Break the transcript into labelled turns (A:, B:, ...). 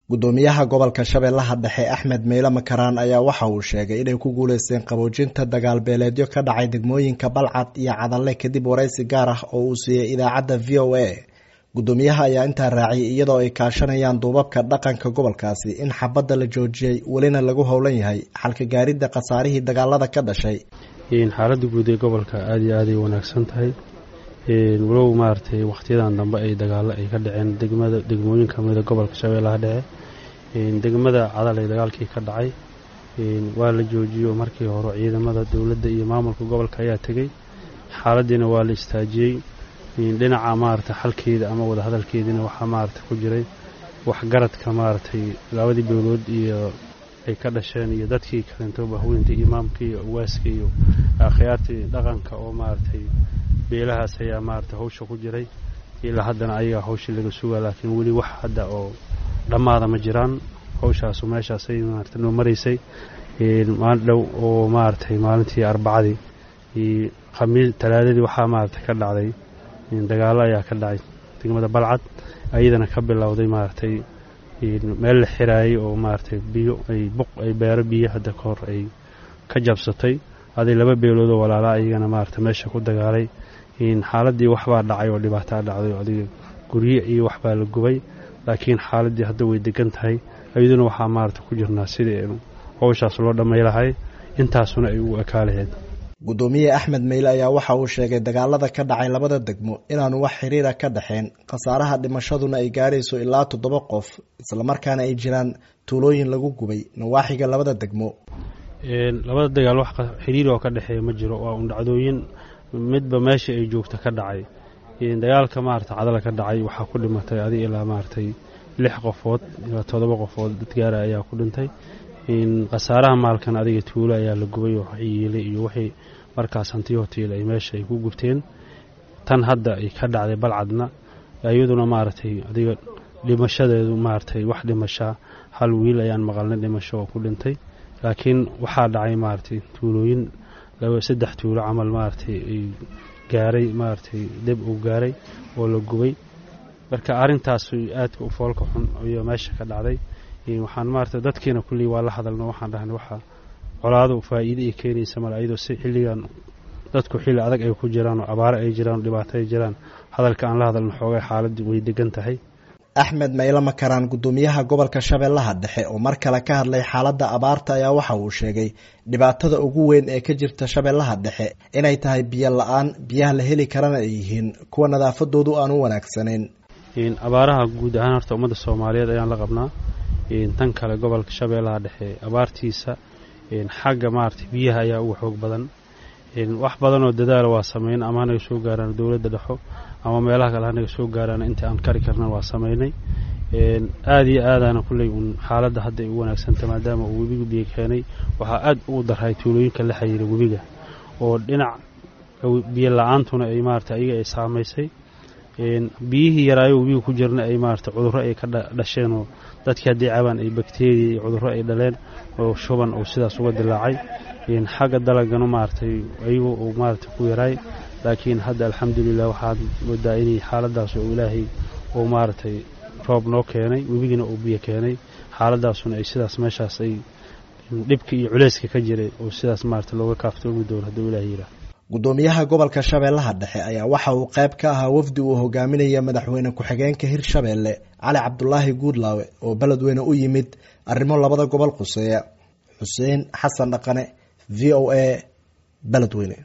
A: gudoomiyaha gobolka shabeellaha dhexe axmed meyle makaraan ayaa waxa uu sheegay inay ku guuleysteen qaboojinta dagaal beeleedyo ka dhacay degmooyinka balcad iyo cadalle kadib waraysi gaar ah oo uu siiyey idaacadda v o a gudoomiyaha ayaa intaa raaciyay iyadoo ay kaashanayaan duubabka dhaqanka gobolkaasi in xabadda la joojiyey welina lagu howlan yahay xalka gaaridda khasaarihii dagaalada ka dhashay
B: xaaladda guud ee gobolka aada iyo aaday wanaagsan tahay walow maaragtay wakhtiyadan dambe ay dagaalo ay ka dhaceen degmada degmooyin kamida gobolka shabeellaha dhexe degmada cadal ee dagaalkii ka dhacay waa la joojiyo markii hore ciidamada dowladda iyo maamulka gobolka ayaa tegey xaaladiina waa la istaajiyey dhinaca maaragtay xalkeeda ama wadahadalkeediina waxaa maaragtay ku jiray waxgaradka maaragtay labadii beelood iyo ay ka dhasheen iyo dadkii kalento bahweynta imaamka iyo awaaska iyo akhyaartii dhaqanka oo maaragtay beelahaas ayaa maaragtay hawsha ku jiray ilaa haddana ayagaa hawshii laga sugaa laakiin weli wax hadda oo dhammaada ma jiraan hawshaasu meeshaasay maaragtay noo maraysay maalin dhow oo maaragtay maalintii arbacadii khamiis talaadadii waxaa maaragtay ka dhacday dagaallo ayaa ka dhacay degmada balcad ayadana ka bilowday maaragtay meel la xiraayay oo maaragtay biyo ay buq ay beero biyo hadda ka hor ay ka jabsatay aday laba beelood oo walaalaa ayagana maaragtay meesha ku dagaalay xaaladii waxbaa dhacay oo dhibaataa dhacday oo adiga gurye iyo waxbaa la gubay laakiin xaaladii hadda way degan tahay ayaduna waxaa maaragtay ku jirnaa sidii howshaas loo dhammay lahay intaasuna ay u ekaa laheyd
A: gudoomiye axmed meyle ayaa waxa uu sheegay dagaalada ka dhacay labada degmo inaanu wax xiriira ka dhexeen khasaaraha dhimashaduna ay gaarayso ilaa toddoba qof islamarkaana ay jiraan tuulooyin lagu gubay nawaaxiga labada degmo
B: labada dagaal wax xiriir oo ka dhexeeya ma jiro waa un dhacdooyin midba meesha ay joogta ka dhacay dagaalka maarata cadala ka dhacay waxaa ku dhimatay adig ilaa maaragtay lix qofood ilaa toddoba qofood dad gaara ayaa ku dhintay khasaaraha maalkan adiga tuulo ayaa la gubay oo yiilay iyo wixii markaas hantiyotiil ay meesha ay ku gubteen tan hadda ay ka dhacday balcadna iyaduna maaragtay adiga dhimashadeedu maaragtay wax dhimashaa hal wiil ayaan maqalnay dhimasho oo ku dhintay laakiin waxaa dhacay maaragtay tuulooyin laba saddex tuulo camal maaragtay ay gaaray maaragtay deb uu gaaray oo la gubay marka arrintaas aadka u foolka xun iyo meesha ka dhacday waxaan maarata dadkiina kullii waa la hadalno waxaan dhahnay waxaa colaado faa'iide ay keenaysa male ayadoo si xilligan dadku xilli adag ay ku jiraan oo abaare ay jiraan oo dhibaato ay jiraan hadalka aan la hadalno xoogay xaaladii way degan tahay
A: axmed meyle makaraan gudoomiyaha gobolka shabeellaha dhexe oo mar kale ka hadlay xaaladda abaarta ayaa waxa uu sheegay dhibaatada ugu weyn ee ka jirta shabeellaha dhexe inay tahay biyo la-aan biyaha la heli karana ay yihiin kuwa nadaafadoodu aan u wanaagsanayn
B: abaaraha guud ahaan horta ummadda soomaaliyeed ayaan la qabnaa tan kale gobolka shabeellaha dhexe abaartiisa xagga maaragtay biyaha ayaa uga xoog badan wax badanoo dadaala waa sameyn ama hanaga soo gaaraan dowladda dhexo ama meelaha kale hanaga soo gaaraan inta aan kari karna waa sameynay aada iyo aadaana kulley uun xaaladda hadda ay u wanaagsanta maadaama uu webiga biyo keenay waxaa aad ugu darhay tuulooyinka la xiriira webiga oo dhinac biyo la-aantuna ay maarata ayaga ay saamaysay biyihii yaraayo webiga ku jirna ay maarata cudurro ay ka dhasheen oo dadkii haddii cabaan ay bakteriya iyo cudurro ay dhaleen oo shuban uu sidaas uga dilaacay xagga dalagana maaragtay ayagu uu maaragtay ku yaraay laakiin hadda alxamdulilah waxaad moodaa inay xaaladaas oo ilaahay uu maaragtay roob noo keenay webigina uu biyo keenay xaaladaasuna ay sidaas meeshaas ay dhibka iyo culeyska ka jiray oo sidaas maarata looga kaaftoomi doono hadduu ilaahay yidhaah
A: gudoomiyaha gobolka shabeellaha dhexe ayaa waxa uu qayb ka ahaa wafdi uu hogaaminaya madaxweyne ku-xigeenka hirshabeelle cali cabdulaahi guudlaawe oo beledweyne u yimid arrimo labada gobol quseeya xuseen xasan dhaqane v o a beledweyne